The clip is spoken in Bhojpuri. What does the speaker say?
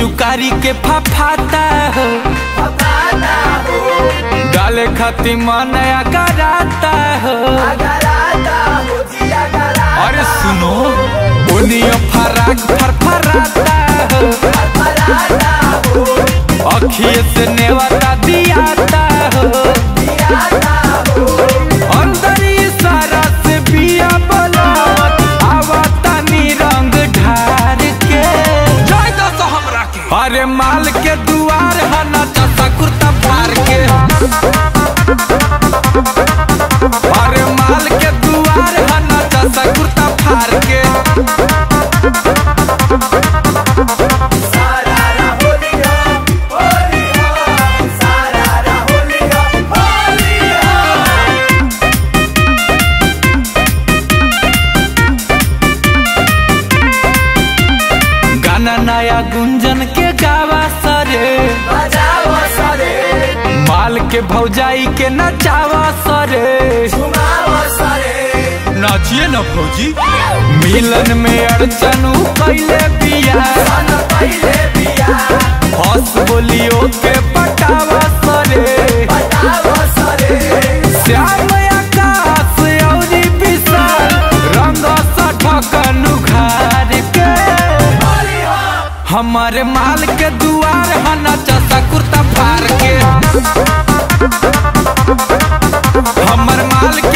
पिचुकारी के फफाता हो डाले खातिर मन कराता हो अरे सुनो ओनियो फराक फरफराता हो अखिए से नेवता दियाता हो अंदर इशारा से बिया बोलावत आवता नी रंग ढार के जाय दस हमरा के अरे माल के दुआर हना चसा कुर्ता फार के अरे माल के दुआर हना चसा कुर्ता फार के गाना नया गुंजन के गावा सरे माल के भौजाई के नचावा सरे नाचिए न भौजी मिलन में अड़चन उ कैले बिया हंस बोलियो के पटावा सरे श्याम आकाश औरी विशाल रंग सठकन उघार के हमारे माल के दुआर हना चसा कुर्ता फार के हमर माल